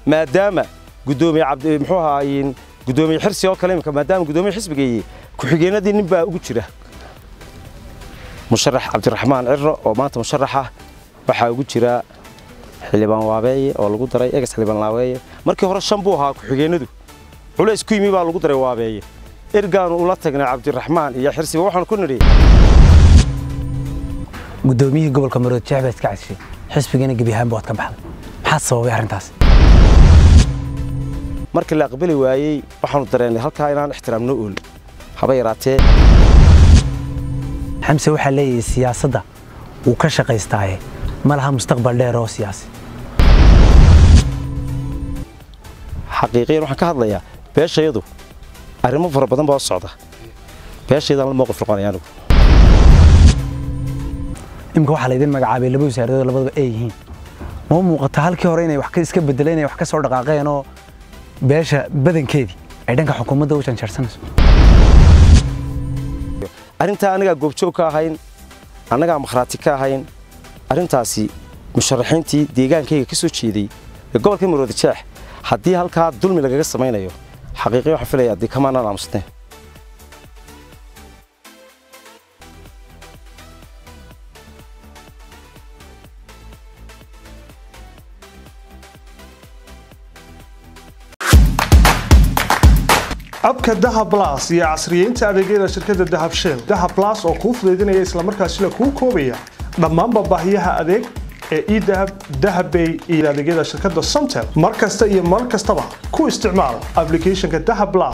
maadaama gudoomiye cabdi muxuu ahaa gudoomiye xirsi oo kale imika maadaama gudoomiye xisbigeeyey ku-xigeenadii nin baa ugu jira musharax cabdiraxmaan ciro oo maanta musharax ah waxaa ugu jira xildhibaan waabeeye oo lagu daray egas xildhibaan laabeeye markii hore shan buu ahaa ku-xigeenadu culays ku yimi baa lagu daray waabeeye ergaanu ula tagnay cabdiraxmaan iyo xirsiba waxaan ku nidhi gudoomiyihii gobolka marood jeex baa iska casishay xisbigana gebi ahaanba waad ka baxday maxaa sababay arrintaas markii la aqbali waayey waxaanu dareennay halkaa inaan ixtiraamno ool haba yaraatee xamse waxaa leeyahay siyaasadda wuu ka shaqaystaaye ma laha mustaqbal dheer oo siyaasi xaqiiqiyan waxaan ka hadlayaa beeshayadu arrimo fara badan baa socda beeshaydaan la mowqif noqonaya anigu imika waxaa laydin magacaabay laba wasaaradood labadaba ay yihiin ma muuqata halkii hore inay wax iska bedeleen inay wax ka soo dhaqaaqeen oo beesha badankeedii ay dhanka xukuumadda u janjarsanayso arrintaa annagaa goobjoog ka ahayn annagaa makhraati ka ahayn arrintaasi musharaxiintii deegaankayga ka soo jeeday ee gobolka maroodi jeex haddii halkaa dulmi lagaga samaynayo xaqiiqiya waxaan filaya dee kamaanaan aamusneen abka dahab blas iyo casriyeynta adeegyada shirkadda dahab shell dahab blas oo kuu fudaydinaya islamarkaasina kuu koobaya dhammaanba baahiyaha adeeg ee edahab dahabbay iyo adeegyada shirkadda somtel mar kasta iyo mar kastaba ku isticmaal applicationka dahab blas